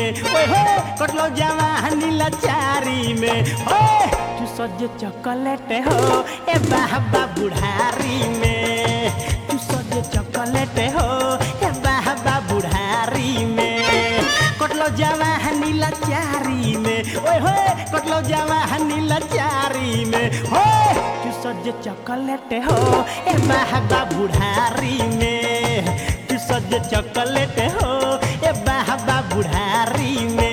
ओए हो कटलो जवानी लाचारी में ओए तू सज चॉकलेट हो ए बाबा बुढ़ारी में तू सज चॉकलेट हो ए बाबा बुढ़ारी में कटलो जवानी लाचारी में ओए हो कटलो जवानी लाचारी में ओए तू सज चॉकलेट हो ए बाबा बुढ़ारी में तू सज चॉकलेट हो ए बाबा बुढ़ारी में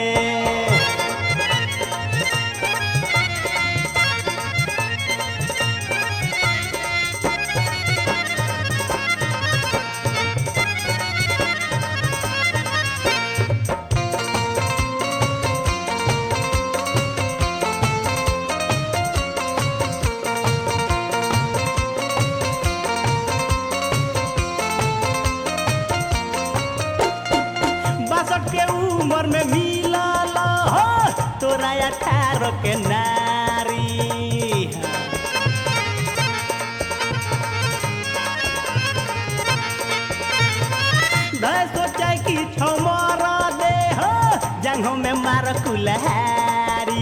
बासठ के उम्र में मिलल हो तोरा अठारह के नारी धर सोचा कि छमर दे हो जंघों में मार कुल्हारी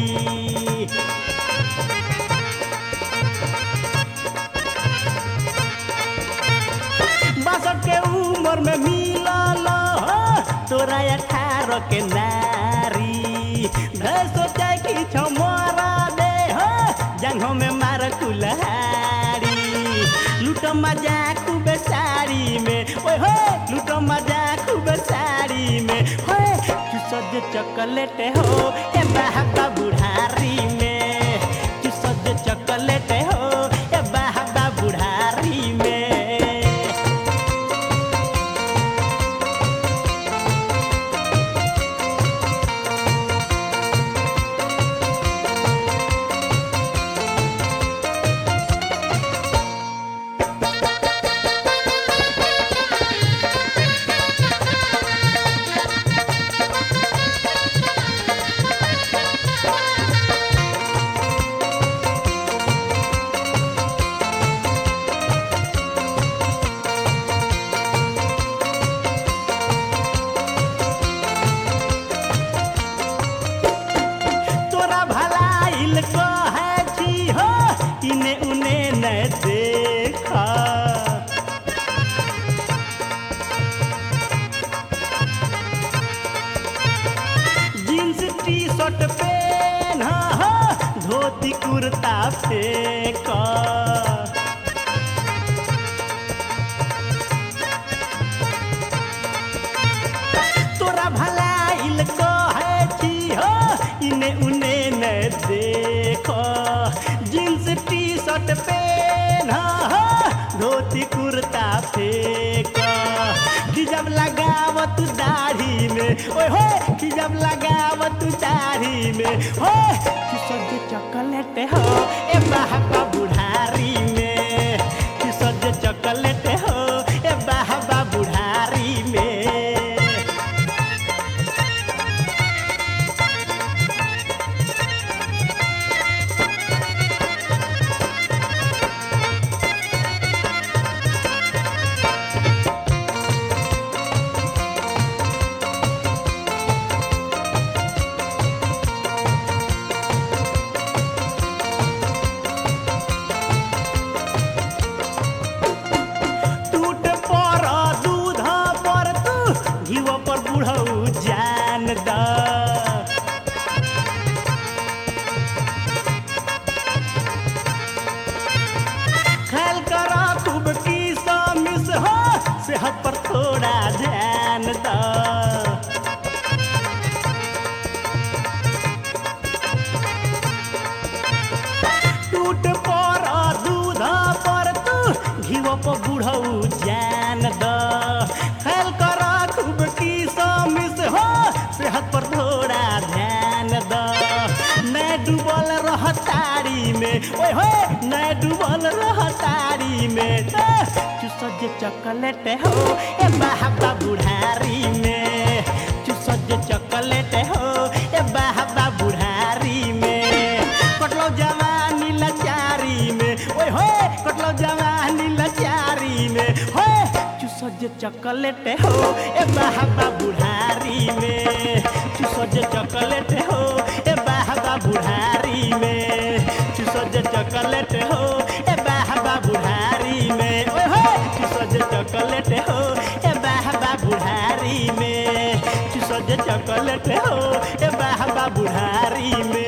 बासठ के उम्र में मिलल हो तोरा अठारह के नारी धर सोचा कि छमरा दे हो जंघों में मार कुल्हारी लूट मजा खूब साड़ी में ओए हो लूट मजा खूब साड़ी में होए तू सज चॉकलेट हो ए बाबा बुढ़ारी में तू सज चॉकलेट हो ए बाबा बुढ़ारी में तोरा भलाइल कहे छी हो इने उने न देखा जींस टी शर्ट पेन हो धोती कुर्ता फेंका तोरा भलाइल कहे छी हो इने उने न देखो जींस टी शर्ट पेन हो धोती कुर्ता फेंक खिजब लगावत दाढ़ी में ओए हो खिजब लगावत दाढ़ी में हो तू सज चॉकलेट हो ए बाबा बुढ़ारी में तू सज चॉकलेट हो ए बाबा बुढ़ारी में टूट पर दूध पर तू घीव पर बुढ़ऊ जान द ख्याल कर खूब की मिस हो सेहत पर थोड़ा ध्यान द टूट पर दूध पर तू घीव पर बुढ़ऊ जान द ख्याल कर खूब की मिस हो सेहत पर थोड़ा ध्यान द मैं डूबल रह तारी में ओए हो मैं डूबल रह तारी में ए, तू सज चॉकलेट हो ए बाबा बुढ़ारी में तू सज चॉकलेट हो ए बाबा बुढ़ारी में कटलो जवानी लाचारी में ओए होए कटलो जवानी लाचारी में होए तू सज चॉकलेट हो ए बाबा बुढ़ारी में चूसो जे चॉकलेट हो ए बाबा बुढ़ारी में चूसो जे चॉकलेट हो ए बाबा बुढ़ारी में ओए हो चूसो जे चॉकलेट हो ए बाबा बुढ़ारी में चूसो जे चॉकलेट हो ए बाबा बुढ़ारी में